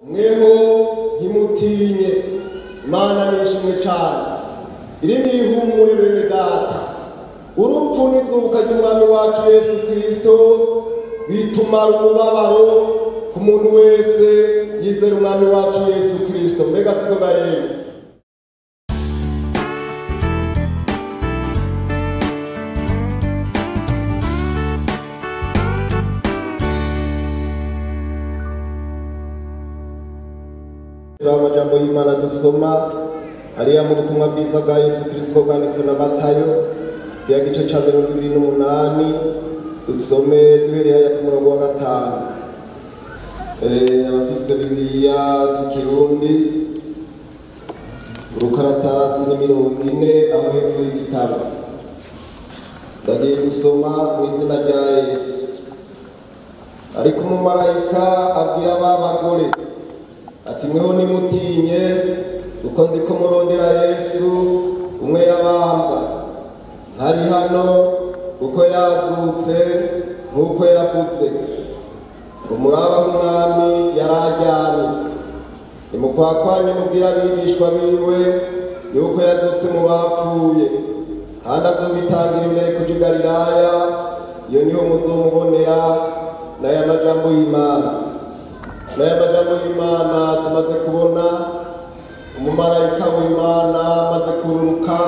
mweho ntimutinye imana nishimwe cyane iri ni ihumure bene data urupfu n'izuka ry'umwami wacu yesu kirisito bitumara umubabaro ku muntu wese yizera umwami wacu yesu kirisito mbega siko gayeyo turi amajambo y'imana dusoma ariya mu butumwa bwiza bwa yesu kirisito bwanditswe na matayo ya gice cya mirongo ibiri n'umunani dusome duhereye haya ku murongo wa gatanu Eh, abafise bibiliya z'ikirundi urukaratasi ni mirongo ine aho hepfo y'igitabo ndagiye gusoma mu izina rya yesu ariko umumarayika abwira ba bagore ati mweho nimutinye kuko nzi ko murondera yesu umwe yabambwa ntari hano kuko yazutse nk'uko yavuze umuraba w'umwami yari ajyanye nimukwakwanye mubwira abigishwa biwe yuko yazutse mu bapfuye kandi azobitangira imbere kuja i galilaya iyo niho muzomubonera n'aya majambo y'imana n'aya majambo y'imana tumaze kubona umumarayika w'imana amaze kururuka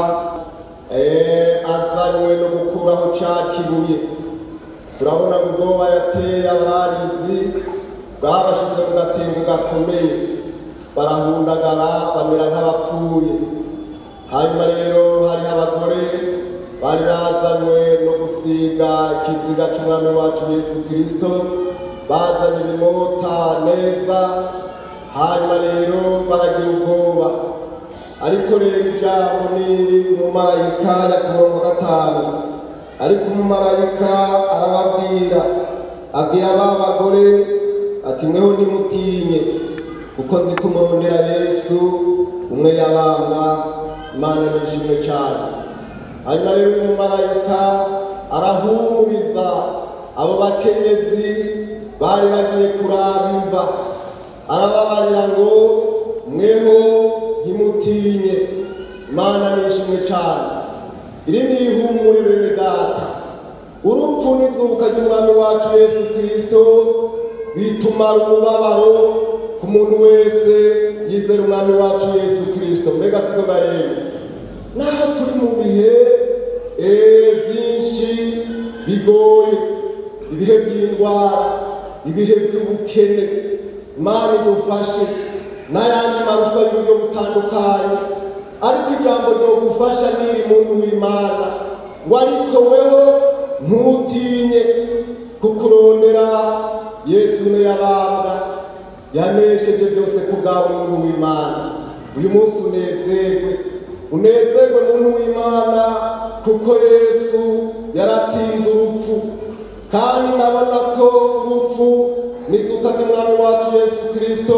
eh, azanywe no gukuraho ca kibuye turabona ubwoba yateye abarizi bwabashize mu gatengo gakomeye barahundagara bamera nk'abapfuye hanyuma rero hariho abagore bari bazanywe no gusiga ikiziga c'umwami wacu yesu kirisito bazanye ibimota neza hanyuma rero baragira ubwoba ariko rero ijambo niri umumarayika ya ku murongo wa gatanu ariko umumarayika arababwira abwira ba bagore ati mweho nimutinye kuko nzi ko murondera yesu umwe yabambwa imana nishimwe cyane hanyuma rero uyu mumarayika arahumuriza abo bakenyezi bari bagiye kuraba imva arababarira ngo mweho ntimutinye imana nishimwe cyane iri ni ihumure bene data urupfu n'izuka ry'umwami wacu yesu kirisito bitumara umubabaro ku muntu wese yizera umwami wacu yesu kirisito mbega siko gayeyo naho turi mu bihe eh, byinshi bigoye ibihe by'indwara ibihe by'ubukene imana idufashe n'ayandi marushwa y'uburyo butandukanye ariko ijambo ryogufasha n'iri muntu w'imana ngo ariko weho ntutinye kukurondera yesu umwe yabambwa yanesheje byose ku bwawe muntu w'imana uyu munsi unezerwe unezerwe muntu w'imana kuko yesu yaratsinze urupfu kandi ndabona ko urupfu n'izuka ry'umwami wacu yesu kirisito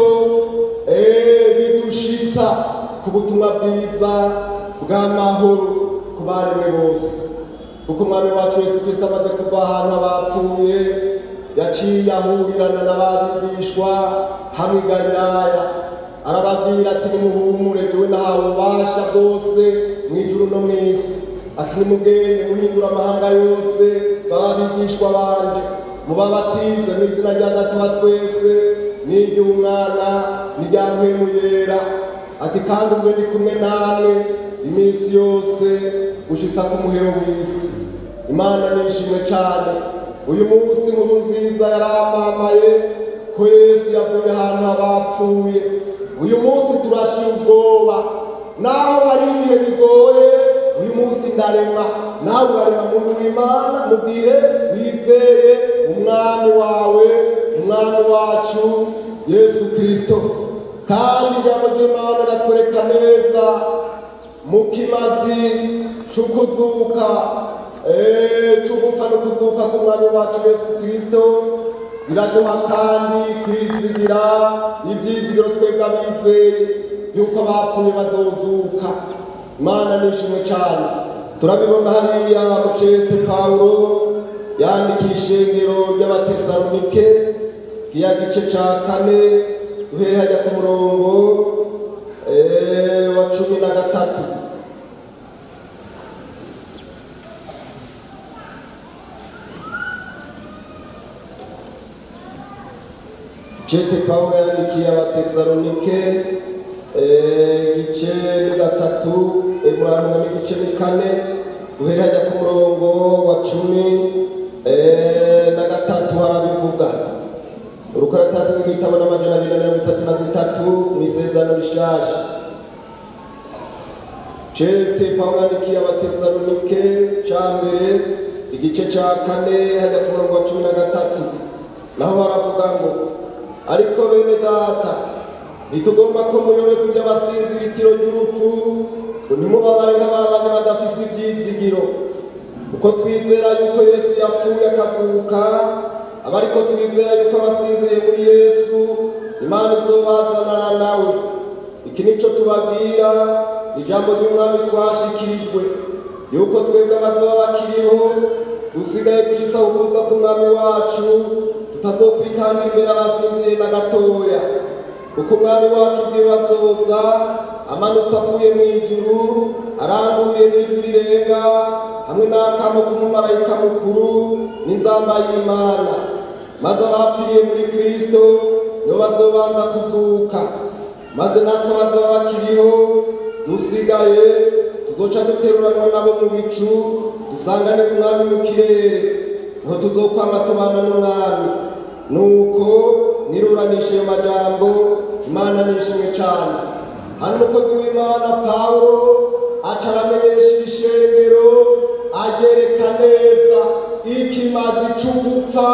eh, bidushitsa ku butumwa bwiza bw'amahoro ku baremwe bose kuko umwami wacu yesu kirisito amaze kuva ahantu abapfuye yaciye ahurirana n'ababigishwa hamwe i galilaya arababwira ati nimuhumure jewe nahawe ububasha bwose mu ijuru no mu isi ati nimugende muhindura amahanga yose bababigishwa banje mubabatize mu izina rya data wa twese n'iry'umwana n'irya mpwemu yera ati kandi ubwo ndi kumwe namwe iminsi yose gushitsa ku muhero w'isi imana nishimwe cyane uyu munsi nkuru nziza yaramamaye ko yesu yavuye ahantu abapfuye uyu munsi turashira ubwoba naho hari ibihe bigoye uyu munsi ndarema nawe urarema muntu w'imana mu gihe wizeye umwami wawe umwami wacu yesu kirisito kandi ijambo ry'imana ratwereka neza mu kimazi c'ukuzuka eh, c'ugupfa no kuzuka k'umwami wacu yesu kirisito biraduha kandi kwizigira ibyizigiro twebwe abizeye yuko abapfuye bazozuka imana nishimwe cyane turabibona hariya mucete pawulo yandikiye ishengero ry'abatesalonike iya gice cya kane duhere hajya ku murongo eh, wa cumi na gatatu Cete Pawulo yandikiye abatesalonike eh, igice ni gatatu Ibrahima n'igice ni kane guhera hajya ku murongo wa cumi eh, na gatatu harabivuga urukaratasi rw'igitabo n'amajana abiri na mirongo itatu na zitatu mu isezerano rishasha Cete Pawulo yandikiye abatesalonike ca mbere igice ca kane hajya ku murongo wa cumi na gatatu naho baravuga ngo ariko bene data ntitugomba ko muyobe kujya basinzira itiro ry'urupfu ngo ntimubabare nk'ababandi badafise ivyizigiro uko twizera yuko yesu yapfuye akazuka aba ariko twizera yuko abasinziriye muri yesu imana izobazanana nawe iki nico tubabwira ijambo ry'umwami twashikirijwe yuko twebwe abazoba bakiriho dusigaye gushitsa ukuza k'umwami wacu tutazokwitangira imbere abasinziriye na gatoya kuko umwami wacu ubwiwe azoza amanutse avuye mu ijuru aranguye n'ijwi rirenga hamwe n'akamo k'umumarayika mukuru n'inzamba y'imana maze abapfiriye muri kristo nibo bazobanza kuzuka maze natwe abazoba bakiriho dusigaye tuzoca duteruranwa nabo mu bicu dusanganire umwami mu kirere niho tuzokwama tubana n'umwami nuko niruranisha ayo majambo imana nishimwe cyane hano umukozi w'imana pawulo aca aramenyesha ishengero agereka neza ikimazi c'ugupfa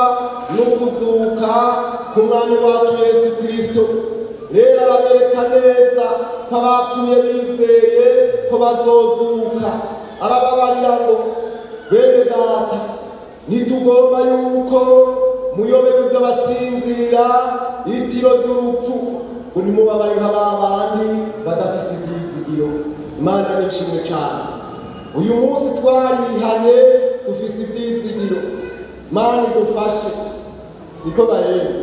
n'ukuzuka ku mwami wacu yesu kirisito rero arabereka neza ko abapfuye bizeye ko bazozuka arababarira ngo bene data ntitugomba yuko muyobe kujya basinzira itiro ry'urupfu ngo ntimubabare nka ba bandi badafise ivyizigiro imana nishimwe cyane uyu munsi twarihanye dufise ivyizigiro mana idufashe siko bareba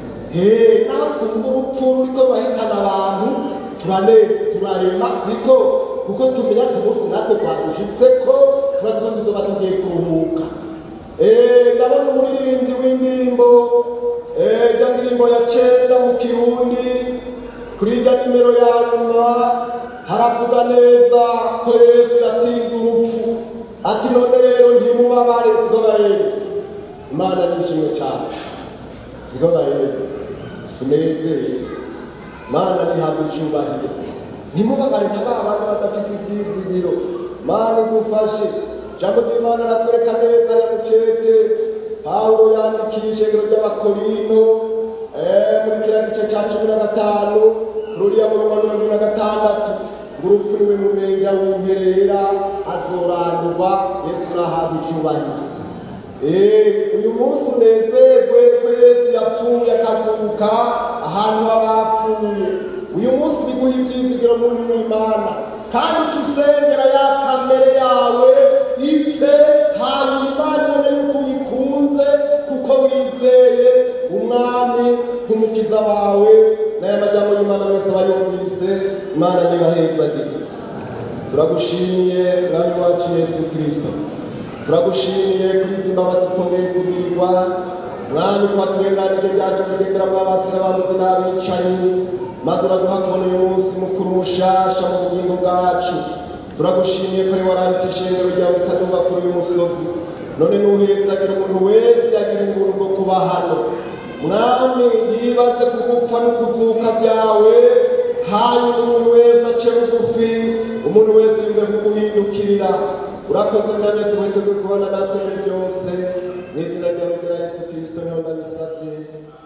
Hey, naho twumva urupfu ruriko rurahitana abantu turaneze turarema siko kuko tumenya ati umunsi natwe rwadushitseko tuba tuba tuzoba tugiye kuruhuka Eh, ndabona umuririmbyi w'indirimbo eh, rya ndirimbo ya cenda mu kirundi kuri irya nimero ya nyuma haravuga neza ko yesu yatsinze urupfu ati none rero ntimubabare siko bareba imana nishimwe cyane siko bareba tunezeye mana nihabwe icyubahiro ntimubabare nka ba bantu badafise ibyizigiro mana idufashe jambo ry'imana ratwereka neza ya mucete pawulo yandikiye ishengero ry'abakorinto eh, muri kiriya gice cya cumi na gatanu ruriya murongo wa mirongo ine na gatandatu ngo urupfu niwe mumenja w'imperera azorandurwa yesu nahabwe icyubahiro Eh, uyu munsi unezerwe ko yesu yapfuye akazuka ahantu h'abapfuye uyu munsi biguha ibyizigiro muntu w'imana kandi uca usengera ya kamere yawe ipfe hanyuma imana ibone yuko uyikunze kuko wizeye umwami nk'umukiza wawe n'aya majambo y'imana mwese abayumvise imana nibahezagire turagushimiye mwami wacu yesu kirisito turagushimiye kuri izi mbabazi twongeye kugirirwa mwami kuba turenganije byacu kugenderamo abasira bamuzi n'abicanyi maze uraduha kubona uyu munsi mukuru mushasha mu bugingo bwacu turagushimiye ko ari wararitse ishengero ryawe rikadumba kuri uyu musozi none nuhezagira umuntu wese yagira ubuntu bwo kuba hano mwami yibaze ku gupfa no kuzuka byawe hanyuma umuntu wese ace bugufi umuntu wese yumve kuguhindukirira urakoze mwami yesu witeguye kubona natwe muri byose mu izina ryawe rya yesu kirisito niho ndabisabye